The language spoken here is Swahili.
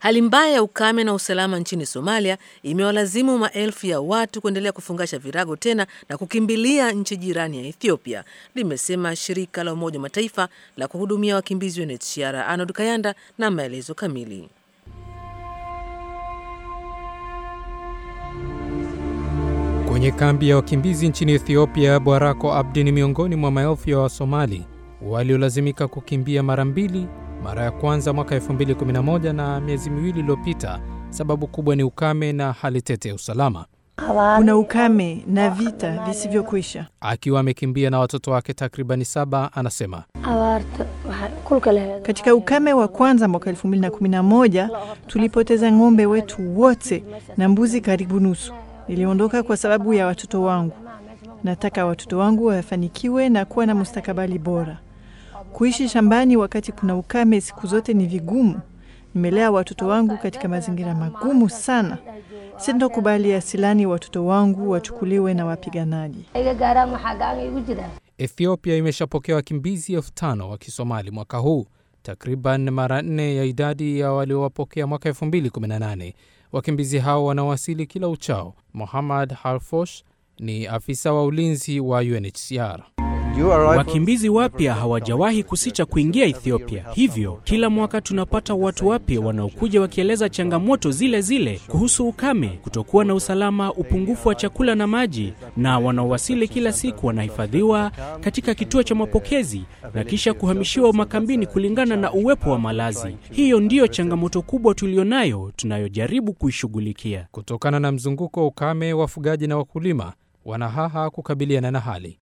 Hali mbaya ya ukame na usalama nchini Somalia imewalazimu maelfu ya watu kuendelea kufungasha virago tena na kukimbilia nchi jirani ya Ethiopia, limesema shirika la Umoja wa Mataifa la kuhudumia wakimbizi UNHCR. Arnold Kayanda na maelezo kamili. Kwenye kambi ya wakimbizi nchini Ethiopia, Bwarako Abdi ni miongoni mwa maelfu ya Wasomali waliolazimika kukimbia mara mbili, mara ya kwanza mwaka 2011 na miezi miwili iliyopita. Sababu kubwa ni ukame na hali tete ya usalama. Kuna ukame na vita visivyokwisha. Akiwa amekimbia na watoto wake takribani saba, anasema Katika ukame wa kwanza mwaka 2011 tulipoteza ng'ombe wetu wote na mbuzi karibu nusu. Niliondoka kwa sababu ya watoto wangu. Nataka watoto wangu wafanikiwe na kuwa na mustakabali bora. Kuishi shambani wakati kuna ukame siku zote ni vigumu. Nimelea watoto wangu katika mazingira magumu sana. Sintokubali asilani watoto wangu wachukuliwe na wapiganaji. Ethiopia imeshapokea wakimbizi elfu tano wa Kisomali mwaka huu, takriban mara nne ya idadi ya waliowapokea mwaka 2018. Wakimbizi hao wanawasili kila uchao. Muhammad Harfosh ni afisa wa ulinzi wa UNHCR. Wakimbizi wapya hawajawahi kusicha kuingia Ethiopia, hivyo kila mwaka tunapata watu wapya wanaokuja wakieleza changamoto zile zile kuhusu ukame, kutokuwa na usalama, upungufu wa chakula na maji, na wanaowasili kila siku wanahifadhiwa katika kituo cha mapokezi na kisha kuhamishiwa makambini kulingana na uwepo wa malazi. Hiyo ndiyo changamoto kubwa tulionayo tunayojaribu kuishughulikia. Kutokana na mzunguko wa ukame, wafugaji na wakulima wanahaha kukabiliana na hali